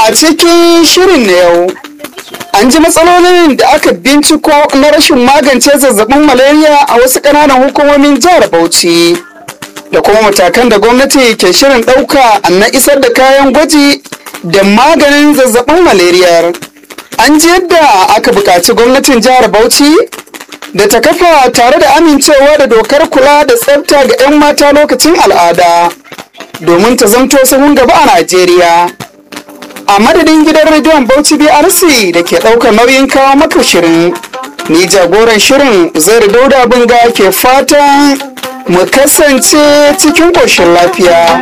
A cikin shirin na yau, an ji matsalolin da aka binciko na rashin magance zazzabin malaria a wasu ƙananan hukumomin jihar Bauchi. Da kuma matakan da gwamnati ke shirin ɗauka na isar da kayan gwaji da maganin zazzabin malaria. An ji yadda aka buƙaci gwamnatin jihar Bauchi da ta kafa tare da amincewa da dokar kula da tsafta ga 'yan mata lokacin al'ada domin ta zanto sahun gaba a Najeriya. A madadin gidan rediyon Bauchi BRC da ke ɗaukar nauyin kawo maka shirin, ni jagoran shirin zai dauda binga ke fatan mu kasance cikin ƙoshin lafiya.